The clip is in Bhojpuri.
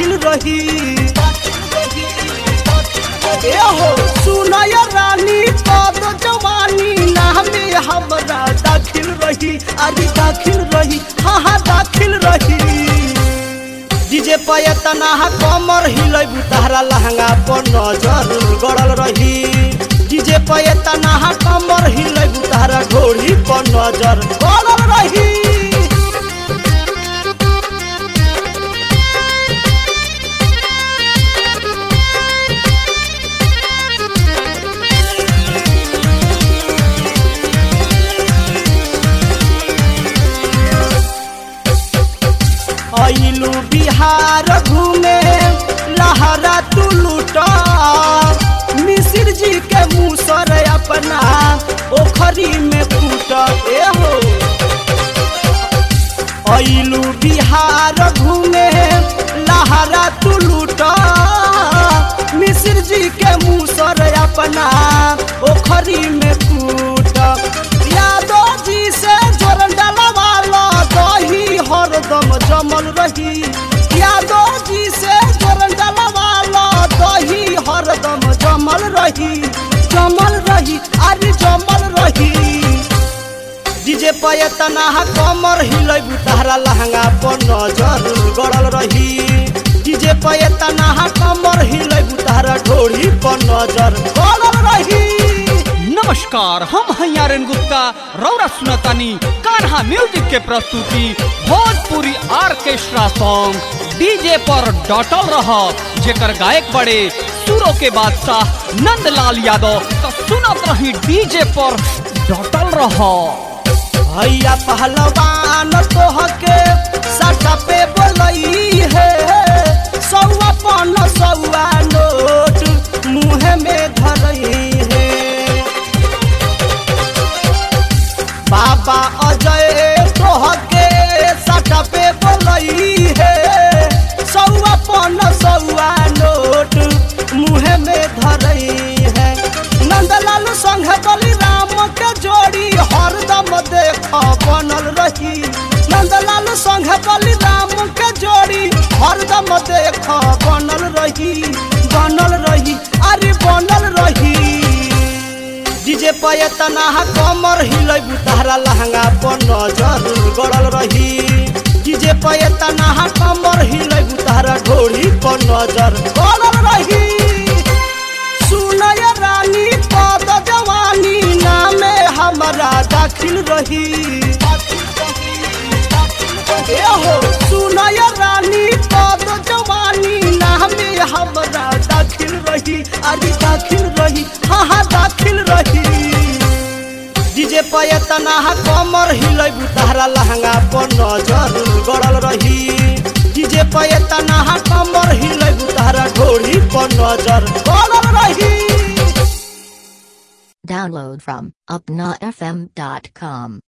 दाखिल रही ए हो सुनय रानी पद जवानी नामे हमरा दाखिल रही अरे दाखिल रही हाँ हाँ दाखिल रही डीजे पयतना कमर हिलैबु तहरा लहंगा पर नजर गड़ल रही डीजे पयतना कमर हिलैबु तहरा घोड़ी पर नजर गड़ल रही अइलू बिहार घूमे लहरा तू लूटा मिसिर जी के मुसर अपना ओखरी में कूट ए हो अइलू बिहार घूमे लहरा तू लूटा मिसिर जी के मुसर अपना ओखरी में कूट यादव जी से जोरन डलवाला दही हरदम जमल रही यादव जी से जोरन डलवाला दही हरदम जमल रही जमल रही अरे जमल रही डीजे पयतना कमर हिलैबु तहरा लहंगा पर नजर गड़ल रही डीजे पयतना कमर हिलैबु तहरा ढोड़ी पर नजर गड़ल रही नमस्कार हम हैं आर्यन गुप्ता रौरा सुनतानी कान्हा म्यूजिक के प्रस्तुति भोजपुरी ऑर्केस्ट्रा सॉन्ग डीजे पर डटल रह जेकर गायक बड़े सुरों के बादशाह नंदलाल यादव तो सुनत रही डीजे पर डटल रह भैया पहलवान तोहके सटा पे बोलई है सौआ पन सौआ नोट मुँह में धरई है बाबा अजय तोहके सटा पे बोलई है सौआ पन सौआ नोट मुँह में धरई है नंदलाल संग बलिराम के जोड़ी हरदम देख बनल रही नंदलाल संग बलिराम के जोड़ी हरदम देख बनल रही बनल रही अरे बनल रही डीजे पयतना कमर हिलैबु तहरा लहंगा पर नजर गड़ल रही डीजे पयतना कमर हिलैबु तहरा ढोड़ी पर नजर गड़ल रही सुनय रानी पद जवानी नामे हमारा दाखिल रही ए हो सुनय रानी पद जवानी नामे हमारा दाखिल रही अरे दाखिल रही हाँ हाँ दाखिल रही डीजे पयतना कमर हिलैबु तहरा लहंगा पर नजर गड़ल रही डीजे पयतना कमर हिलैबु तहरा ढोड़ी पर नजर गड़ल रही Download from upnafm.com.